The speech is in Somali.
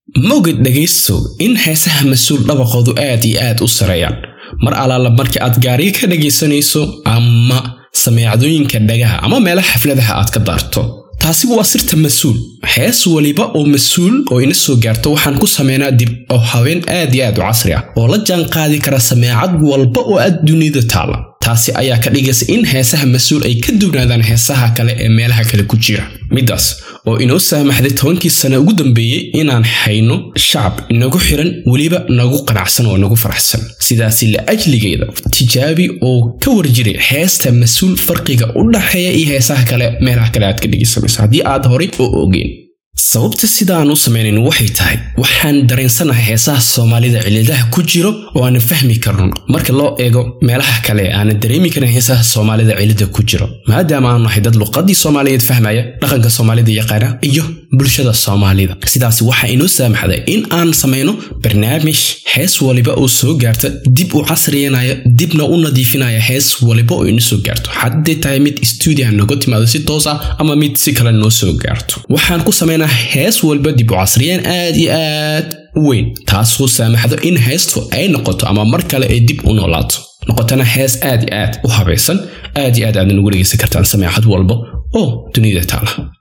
mowgad dhegaystow in heesaha mas-uul dhabaqoodu aad iyo aad u sareeyaan mar alaala marka aad gaariga ka dhagaysanayso ama sameecadooyinka dhagaha ama meelaha xafladaha aad ka daarto taasi waa sirta mas-uul hees weliba oo mas-uul oo ina soo gaarto waxaan ku sameynaa dib oo haween aad iyo aad u casri ah oo la jaan qaadi kara sameecad walba oo aad dunida taala taasi ayaa ka dhigaysa in heesaha mas-uul ay ka duwnaadaan heesaha kale ee meelaha kale ku jira middaas oo inoo saamaxday tobankii sane ugu dambeeyey inaan hayno shacab inagu xiran weliba nagu qanacsan oo nagu faraxsan sidaasi la ajligeeda tijaabi oo ka warjiray heesta mas-uul farqiga u dhaxeeya iyo heesaha kale meelaha kale aad ka dhegaysanayso haddii aad horay oo ogeen sababta sidaan u samaynayn waxay tahay waxaan dareensanahay heesaha soomaalida ciladaha ku jiro oo aanan fahmi karno marka loo eego meelaha kale aanan dareemi karin heesaha soomaalida cilada ku jiro maadaama aanu nahay dad luqadii soomaaliyeed fahmaya dhaqanka soomaalida yaqaana iyo bulshada soomaalida sidaas waxaa inoo saamaxday in aan samayno barnaamij hees waliba oo soo gaarta dib u casriyanaya dibna u nadiifinaya hees waliba oo ina soo gaarto hadday tahay mid stuudiha nooga timaado si toos ah ama mid si kale noo soo gaarto waxaan ku samaynaa hees walba dib u casriyeen aad iyo aad u weyn taasoo saamaxdo in heestu ay noqoto ama mar kale ay dib u noolaato noqotana hees aad iyo aad u habaysan aad iyo aad aadna ugu dhegaysan kartaan sameecad walba oo dunida taala